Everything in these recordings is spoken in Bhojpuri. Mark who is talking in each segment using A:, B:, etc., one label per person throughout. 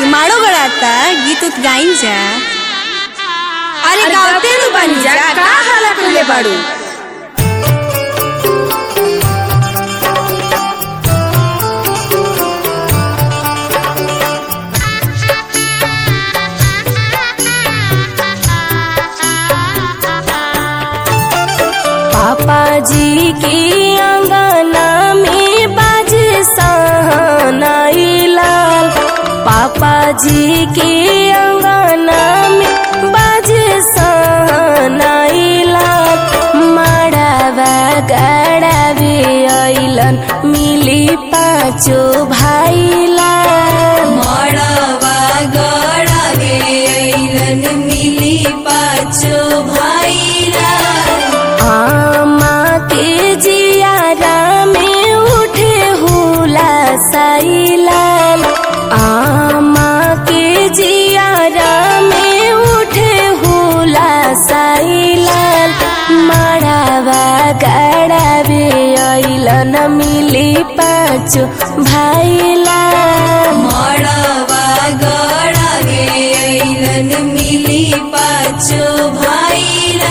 A: माड़ो गड़ाता गीत उत गाई जा अरे
B: अरे
A: गावते नु बनी जा का हाला करले बाड़ू
B: पापा जी के अंगना में बाज सहनाई लाल पापा जी के अंगना में बाज सहनाई लाल माड़ावा गड़ावे अइलन मिली पाँचो भाई लाल
A: मड़वा गड़ावे अइलन मिली पाछो भाईला
B: आमा के जियारा में उठे हुला साइलाल आमा के जियारा में उठे हुला साइलाल मड़ावा गड़ावे अइलन मिली पाँचो भाइलाल
A: मड़वा गड़ावे अइलन मिली पाछो भाईला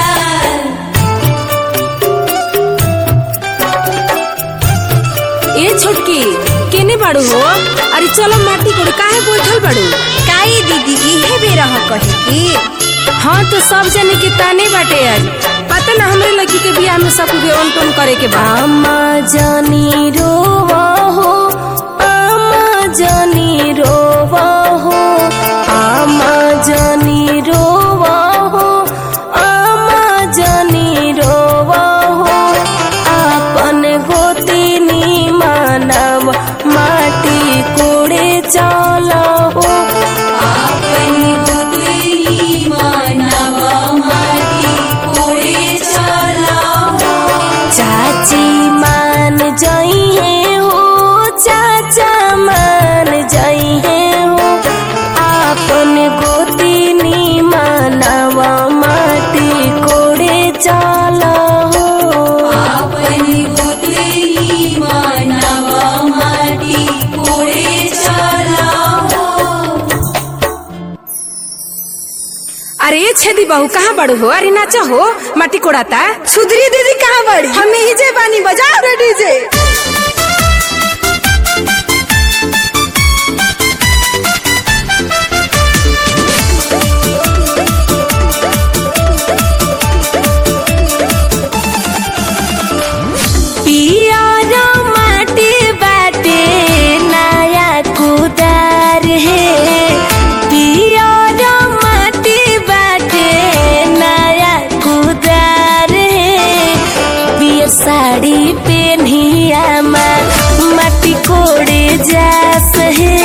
B: ए छोटकी केने बाड़ू हो अरे चलो माटी कोड़ काहे बैठल बाड़ू
A: काई दीदी इहे बेरा ह कहे की
B: हाँ तो सब जने के ताने बाटे आज पता ना हमरे लड़की के बियाह में सब के ओन टोन करे के बा आमा जानी रोवा हो आमा जानी रोवा हो आमा जानी रोवा हो आमा जानी रोवा हो आपन गोतिनी मानव माटी कोड़े चला हो
A: आपन बुतली मानवा माटी कोड़े चला
B: चाची मान जइहे हो चाचा मान जइहे हो आपन गोतिनी मानवा माटी कोड़े चला हो
A: आपन बुतली मानवा माटी कोड़े चला
B: अरे ये छेदी बहू कहाँ बड़ू हो अरे नाचा हो माटी कोड़ाता
A: सुधरी दीदी कहाँ बड़ी हम ही जे बानी बजाओ रे डीजे
B: पियर माटी बाटे नया कुदार है पियर माटी बाटे नया कुदार है पियर साड़ी पेन्हिया माटी कोड़े जास है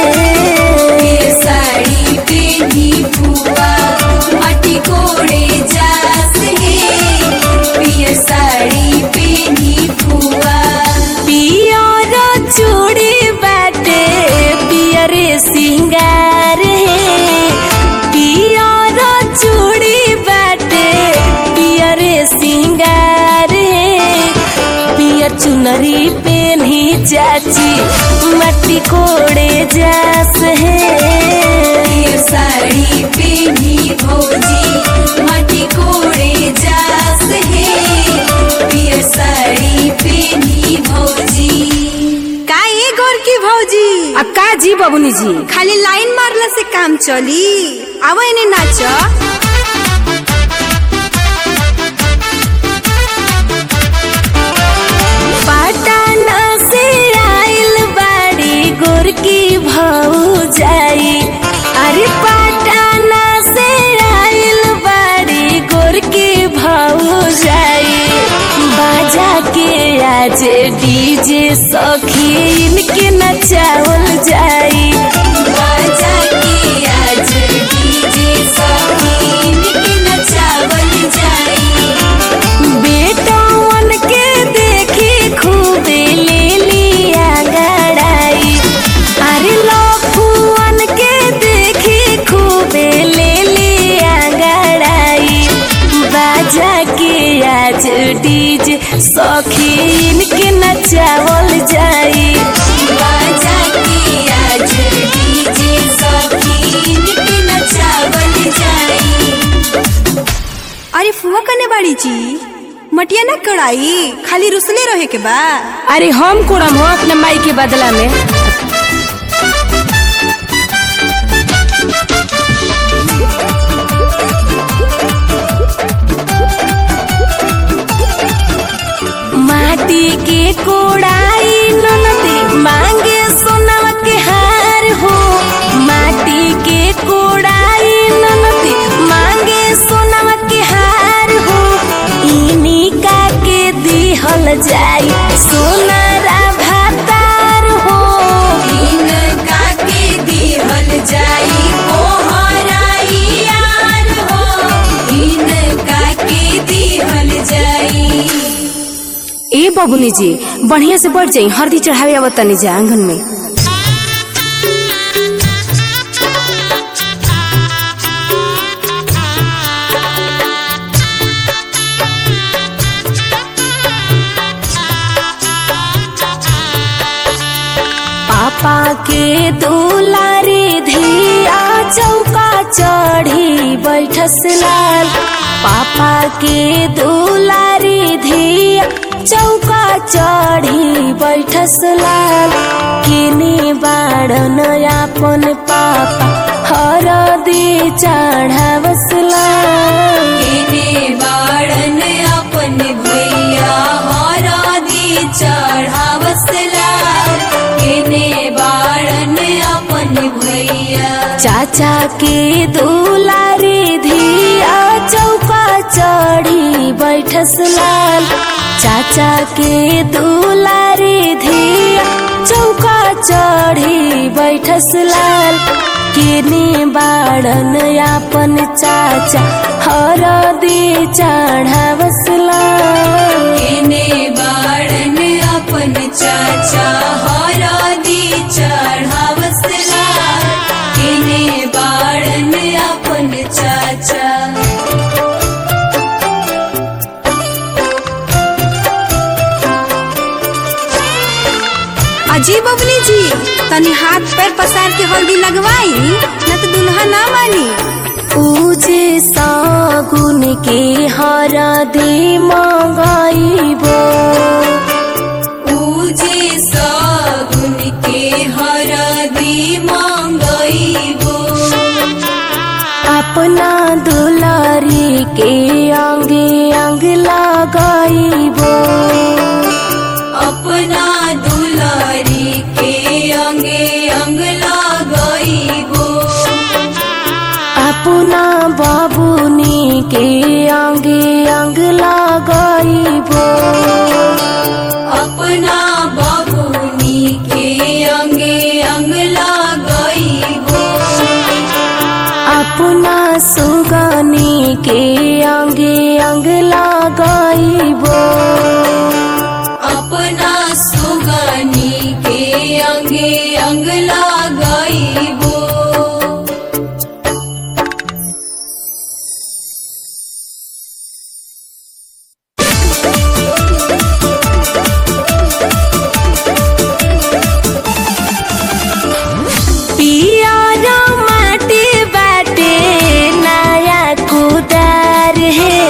A: साड़ी पेनी बुआ माटी कोड़े जास है पिय साड़ी पेनी बुआ
B: पियर चूड़ी बाटे पियर सिंगार है पियर चूड़ी बाटे पियर सिंगार है पियर चुनरी पेन्ही चाची मट्टी कोड़े जास है
A: पिय साड़ी पेनी भौजी माटी कोड़े जास है पिय साड़ी पेनी भौजी का ये गोर की भौजी
B: आ का जी बबुनी जी
A: खाली लाइन मारला से काम चली आवा इन्हें नाच
B: पटना से आइल बाड़ी गोरकी भाऊ जाई अरे पटना से आइल बाड़ी गोरकी भाऊ जाई बाजा के आज डीजे सखी इनके नचावल जाई
A: बाजा के आज डीजे सखीन के नचावल जाई
B: बेटवन के देखी खूबे ले लिया गड़ाई अरे लफुअन के देखी खूबे ले लिया गड़ाई बाजा के आज डीजे सखीन के नचावल जाई
A: बाजा के आज डीजे सखी माई जी मटिया ना कड़ाई खाली रुसले रहे के बा
B: अरे हम कोड़म हो अपने माई के बदला में माटी के कोड़ाई ननदी मांगे सोनवा के हार हो माटी के कोड़ाई ननदी मांगे सोनवा के हार हो इनी का के दिहल जाई सोनारा भातार हो
A: इनका के दिहल जाई कोहराई यार हो इनका के दिहल जाई
B: ए बबुनी जी बढ़िया से बढ़ जाई हल्दी चढ़ावे आवत तनी जा आंगन में पापा के दुलारी धिया चौका चढ़ी बैठस लाल पापा के दुलारी धिया चौका चढ़ी बैठस लाल किनी बाड़न अपन पापा हरदी चढ़ावस लाल
A: केने बाड़न अपन भैया हरादी चढ़ावसला केने बाड़न अपन भैया
B: चाचा के दुलारी धिया चौका चढ़ी बैठस लाल चाचा के दुलारी धिया चौका चढ़ी बैठस लाल किनी बाड़न अपन चाचा हरदी चढ़ावस लाल
A: केने बाड़न अपन चाचा हरादी चढ़ावसला केने बाड़न अपन चाचा अजी बबली जी तनी हाथ पैर पसार के हल्दी लगवाई न तो दुल्हा ना मानी
B: पूजे सागुन के हरदी मंगाइबो
A: पूजे सगुन के हरदी मंगईबो
B: अपना दुलारी के अंगे अंग लगाइबो
A: अपना दुलारी के अंगे अंग लगईबो
B: अपना बाबुनी के अंगे अंग लगाइबो
A: अपना बबुनी के अंगे अंग लगईबो
B: अपना सुगनी के अंगे अंग लगाइबो
A: अपना सुगनी के अंगे अंग लगईबो
B: पियर माटी बाटे नया कुदार है